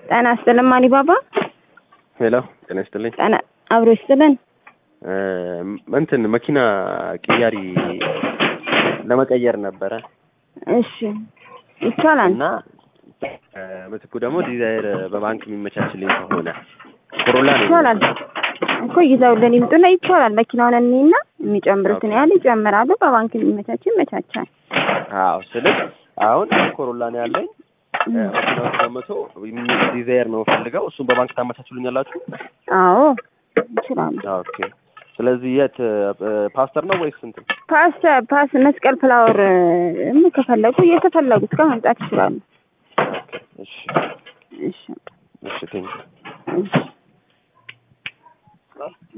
ጤና ይስጥልን አሊባባ። ሄሎ ጤና ይስጥልኝ። ጤና አብሮ ይስጥልን። እንትን መኪና ቅያሪ ለመቀየር ነበረ እሺ ይቻላል። እና ምትኩ ደግሞ ዲዛይር በባንክ የሚመቻችልኝ ከሆነ ኮሮላ ነው ይቻላል እኮ ይዘውልን ይምጡና ይቻላል። መኪናውን እኔና የሚጨምሩትን ያህል ይጨምራሉ። በባንክ የሚመቻች ይመቻቻል። አዎ ስልክ አሁን ኮሮላ ነው ያለኝ መኪናውን ገምቶ ዲዛይር ነው ፈልገው እሱን በባንክ ታመቻችሉኛላችሁ? አዎ ይችላሉ። ኦኬ ስለዚህ የት ፓስተር ነው ወይስ እንትን ፓስ ፓስ መስቀል ፍላወር እም ከፈለጉ እየተፈለጉት ጋር መምጣት ይችላሉ። እሺ እሺ እሺ ቴንክ እሺ